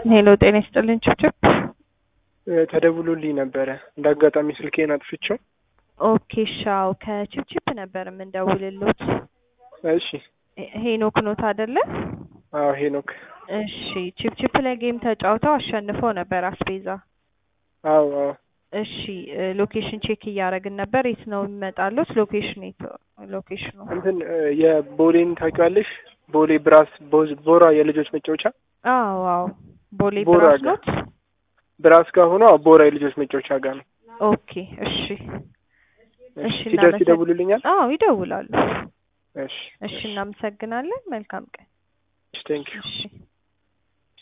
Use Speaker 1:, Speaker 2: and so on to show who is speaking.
Speaker 1: ሄሎ ጤና ይስጥልን ችብችብ።
Speaker 2: ተደውሎልኝ ነበረ እንደ አጋጣሚ ስልኬን አጥፍቼው።
Speaker 1: ኦኬ ሻው ከችብችብ ነበር የምንደውልሎት።
Speaker 2: እሺ
Speaker 1: ሄኖክ ኖት አይደለ?
Speaker 2: አዎ ሄኖክ።
Speaker 1: እሺ ችብችብ ላይ ጌም ተጫውተው አሸንፈው ነበር አስቤዛ።
Speaker 2: አዎ አዎ
Speaker 1: እሺ ሎኬሽን ቼክ እያደረግን ነበር። የት ነው የሚመጣሉት? ሎኬሽን የት ሎኬሽኑ?
Speaker 2: እንትን የቦሌን ታውቂዋለሽ? ቦሌ ብራስ ቦዝ- ቦራ የልጆች መጫወቻ
Speaker 1: አዎ አዎ ቦሌ
Speaker 2: ቦራ
Speaker 1: ብራስ
Speaker 2: ጋር።
Speaker 1: ኖት።
Speaker 2: ብራስ ጋር ሆኖ አዎ፣ ቦራ የልጆች መጫወቻ ጋር ነው።
Speaker 1: ኦኬ እሺ እሺ
Speaker 2: ሲደርስ
Speaker 1: እናመሰግ-
Speaker 2: ይደውሉልኛል።
Speaker 1: አዎ ይደውላሉ።
Speaker 2: እሺ
Speaker 1: እሺ እናመሰግናለን። መልካም ቀን።
Speaker 2: ቴንክ ዩ
Speaker 1: እሺ